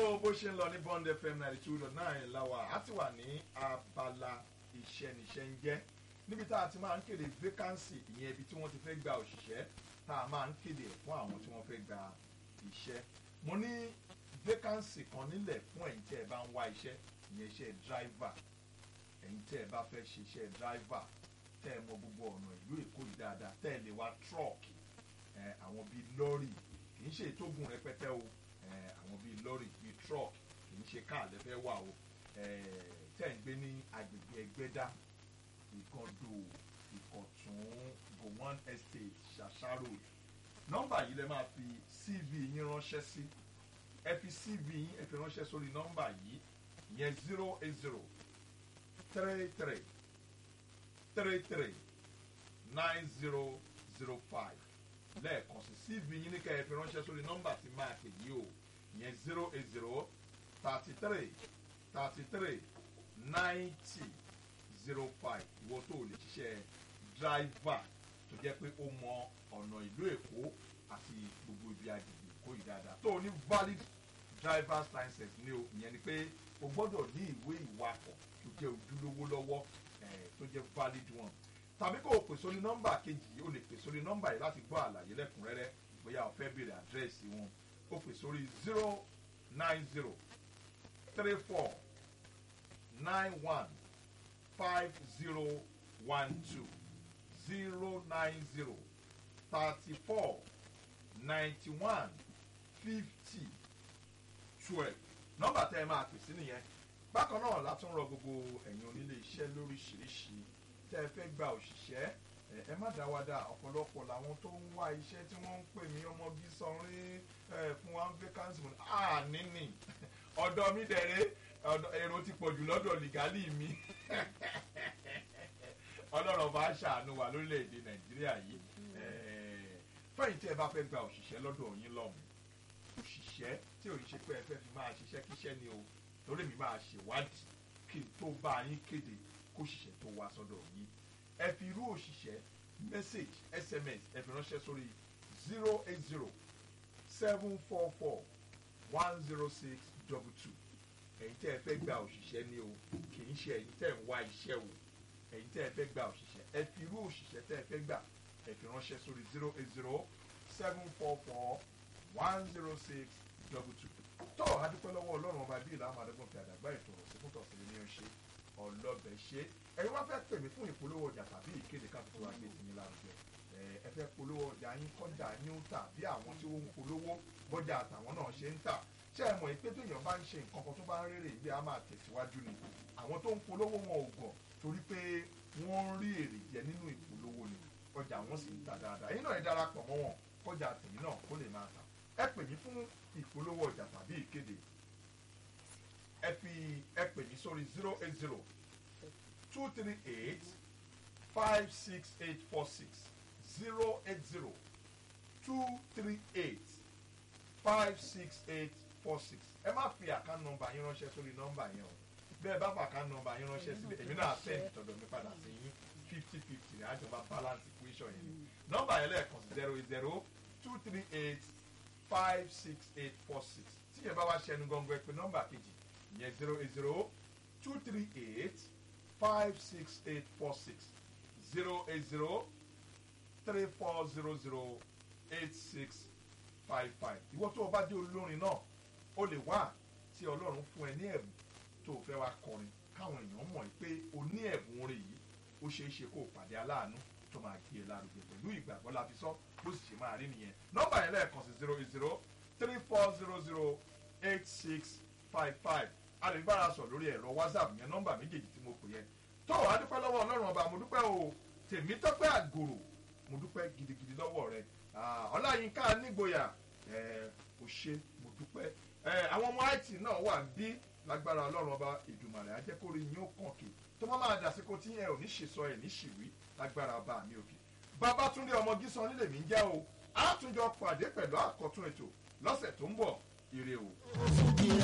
so bó ṣe ń lọ ní bond fm ninety two dot nine láwa á ti wà ní abala iṣẹ́ níṣẹ́ ń jẹ́ níbi tá a ti máa ń kéde vacancy ìyẹn ibi tí wọ́n ti fẹ́ gba òṣìṣẹ́ tá a máa ń kéde ẹ̀ fún àwọn tí wọ́n fẹ́ gba iṣẹ́ mo ní vacancy kan nílẹ̀ fún ẹ̀yin tẹ́ ẹ bá ń wá iṣẹ́ ìyẹn iṣẹ́ driver ẹ̀yin tẹ́ ẹ bá fẹ́ ṣe iṣẹ́ driver tẹ́ ẹ mọ gbogbo ọ̀nà ìlú èkó yìí dáadáa tẹ́ ẹ lè wá truck ẹ̀ àwọn bíi lọ́rì kì í ṣe ìtógun rẹpẹtẹ o ẹ̀ àwọn bíi lọ́rì bíi truck kì í ṣe káà lẹ́fẹ́ wà o ẹ̀ tẹ́ ẹ ń gbé ní agbègbè ẹgbẹ́dá ìkọdò ìkọ̀tún gowon estate ṣàṣà road nọ́mbà yìí lẹ máa fi cv yín ránṣẹ́ sí ẹ fi cv yín ẹ fi ránṣẹ́ sórí nọ́mbà yìí ìyẹn zero eight zero three three three three nine zero zero five lẹ́ẹ̀kan sí cv yín ní kẹ́ ẹ fi ránṣẹ́ sórí nọ́mbà tí máa pè yí o ìyẹn zero eight zero thirty three thirty three ninety zero five ìwọ tó lè ṣiṣẹ́ driver tó jẹ́ pé ó mọ ọ̀nà ìlú èkó àti gbogbo ibi agbègbè èkó yìí dáadáa tó o ní valid driver's license ní o ìyẹn ni pé o gbọ́dọ̀ ní ìwé ìwakọ̀ tó jẹ́ ojúlówó lọ́wọ́ eh, tó jẹ́ valid one tàbí kó o pè sórí nọ́mbà kejì yìí o lè pè sórí nọ́mbà yìí láti gbọ́ àlàyé lẹ́kùnrẹ́rẹ́ bóyá o fẹ́ béèrè àdírẹ́sì wọn o pè sórí zero nine zero three four nine one five zero one two zero nine zero thirty four ninety one fifty twelve nọ́mbà tẹ́ ẹ máa pè sí nìyẹn bákan náà látún rọ gbogbo ẹ̀yin onílé iṣẹ́ lóríṣiríṣi tẹ́ ẹ fẹ́ gba òṣìṣẹ́ ẹ ẹ má dá wa dá ọ̀pọ̀lọpọ̀ làwọn tó ń wá iṣẹ́ tí wọ́n ń pè mí ọmọ bí sanrin ẹ fún wa vacancy mo ní à níní ọ̀dọ̀ mi dẹ̀rẹ́ ọ̀dọ̀ èrò ti pọ̀ jù lọ́dọ̀ lìgálì mi ọlọ́run bá ṣàánú wa lórílẹ̀‐èdè nàìjíríà yìí fẹ́yìn tí ẹ bá fẹ́ gba òṣìṣẹ́ lọ́dọ̀ yín lọ́hùn òṣìṣẹ́ tí ò ń ṣe pé ẹ fẹ́ fi máa ṣiṣẹ́ kíṣẹ́ ni o torí mi máa ṣèwádìí kí n tó bá yín kéde kóṣìṣẹ́ tó wá sọ́dọ̀ yín ẹ fi irú òṣìṣẹ́ message sms ẹ fi ránṣẹ́ sórí zero eight zero seven four four one zero six double two ẹ̀yin tẹ́ ẹ fẹ́ gba òṣìṣẹ́ ni o kì í ṣe ẹ̀yin tẹ́ ẹ ń wá iṣẹ́ o ẹ̀yin tẹ́ ẹ fẹ́ gba òṣìṣẹ́ ẹ fi irú òṣìṣẹ́ tẹ́ ẹ fẹ́ gbà ẹ fi ránṣẹ́ sórí zero eight zero seven four four one zero six double two. tó adúpẹ́ lọ́wọ́ ọlọ́run ọba bíi ìlànà àdógún fi àdàgbà ètò ọ̀sẹ̀ fún tọ̀sẹ̀ ní ọ̀ṣẹ́ ọlọ́bẹ̀ ṣe ẹ̀yin wá fẹ́ pè mí fún ìpolówó ọjà tàbí ìkéde káfíńtì wa gbé tìyín lárugẹ ẹ fẹ́ polówó ọjà yín kọjá yín ń tà bí àwọn tí ó ń polówó bọ́jà àtàwọn náà ṣe ń tà ṣé ẹ mọ̀ pé téèyàn bá ń ṣe nǹkan kan tó bá ń rèrè ìgbé a máa tẹ̀síwájú ni àwọn tó ń polówó wọn ò gàn torí pé wọ́n ń rí èrè jẹ nínú ìpolówó ni ọjà wọn sì ń ta dáadáa ẹ̀yin náà ẹ darapọ̀ mọ́ wọn kọjá tèmi náà kó lè máa tà ẹ pè mí fún ìpolówó ọjà tàbí ìkéde ẹ fi ẹ pè mí sórí zero eight zero two three eight five six eight four six zero eight zero two three eight five six eight four six ẹ má fi àká nọmba yín ránṣẹ́ sórí nọmba yẹn o bẹ́ẹ̀ bá fà ká nọmba yín ránṣẹ́ sílẹ̀ èmi náà send tọ̀dọ̀ mi padà sí yín fifty fifty ní àjọba balance equation yẹn ni nọmba yẹn lẹ́ẹ̀kan sí zero eight zero two three eight five six eight four six tí yẹn bá wá ṣẹnu gangan pé nọmba kejì ìyẹn zero eight zero two three eight five six eight four six zero eight zero three four zero zero eight six five five ìwọ tó o bá dé olórin náà o lè wá tí ọlọ́run fún ẹ ní ẹ̀bùn tó o fẹ́ wá kọrin káwọn èèyàn mọ̀ pé o ní ẹ̀bùn orin yìí ó ṣeé ṣe kó o pàdé aláàánú tó máa gbé e lárugẹ pẹ̀lú ìgbàgbọ́ la fi sọ bó sì ṣe máa rí nìyẹn nọ́mbà yẹn lẹ́ẹ̀kan sí zero eight zero three four zero zero eight six five five a lè bára sọ lórí ẹ̀rọ whatsapp yẹn nọ́mbà méjèèjì tí mo pè yẹn tó o adúpẹ́ lọ́wọ́ ọlọ́run ọba mo dúpẹ́ o tèmi tọ́pẹ́ àgòrò mo dúpẹ́ gidigidi lọ́wọ́ rẹ ọláyínká nígboyà ò ṣe mo dúpẹ́ àwọn ọmọ it náà wà bí lágbára ọlọ́run ọba ìdùmàrè ajẹ́kórí yín ó kàn kí tó má máa dàsíkò tí ẹ ò ní ṣèṣọ ẹ ní ṣìwí lágbára ọba mi òkè babatunde ọmọ gísan nílé mi ń jẹ́ o àtúnjọ pàdé pẹ̀lú àkọ́tún ètò lọ́sẹ̀ tó ń bọ̀ ire o.